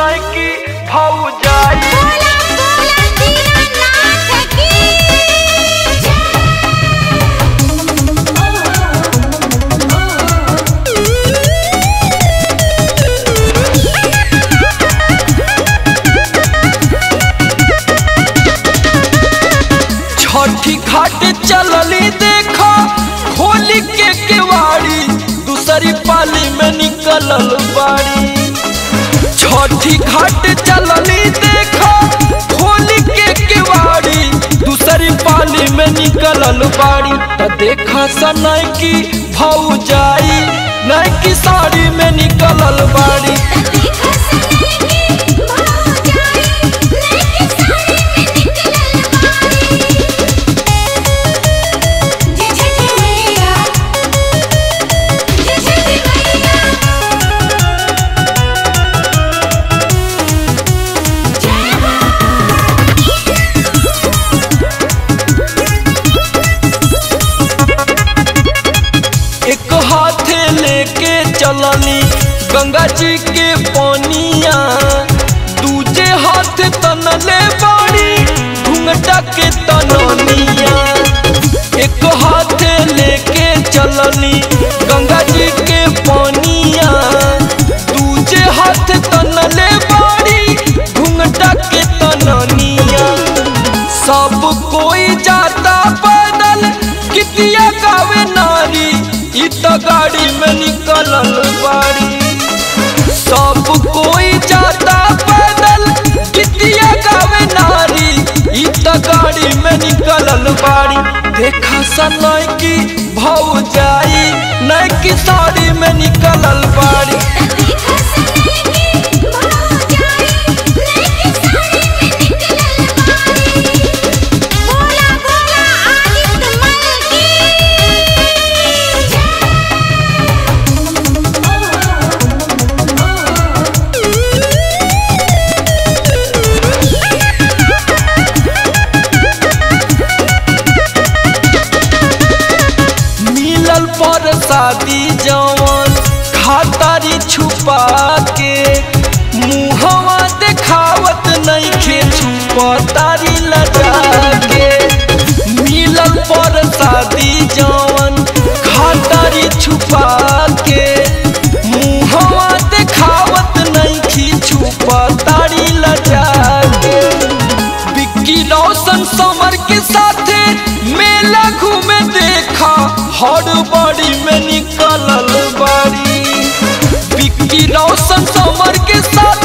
सनय की भौजाई बोला बोला दीनानाथ की छठी घाट चलली देखा होली के केवाड़ी दूसरी पाली में निकलल बाड़ी छठी घाट चलली देखा होली के केवाड़ी दूसरी पाली में निकलल बाड़ी त देखा सनय की भौजाई नय की साड़ी में निकलल बाड़ी देखा सनय की भौजाई लेके साड़ी में निकलल बाड़ी जय छठी मैया जय छठी मैया जय एक हाथे लेके चलनी गंगा जी के पानिया दूजे हाथ तनले बाड़ी घुंघटा के तननिया एक हाथे लेके चलनी गंगा जी के पानिया दूजे हाथ तनले बाड़ी घुंघटा के तननिया सब कोई जाता पैदल कितिया गावे नारी इ त गाड़ी में निकलल बाड़ी सब कोई जाता पैदल कितिया गावे नारी इ त गाड़ी में निकलल बाड़ी देखा सनय की भौजाई नय की साड़ी में निकलल बाड़ी देखा सनय की भौजाई लेके साड़ी में निकलल बाड़ी बोला बोला आदित्य मल की मिलल पर शादी जवन खातारी छुपा के मुहवा देखावत नइखे छुपतारी लजा के मिलल पर शादी जवन खातारी छुपा के मुहवा देखावत नइखी छुपतारी लजा के विक्की रोशन समर के साथे मेला घूमे देखा हर बड़ी में निकलल बाड़ी विक्की रोशन समर के साथ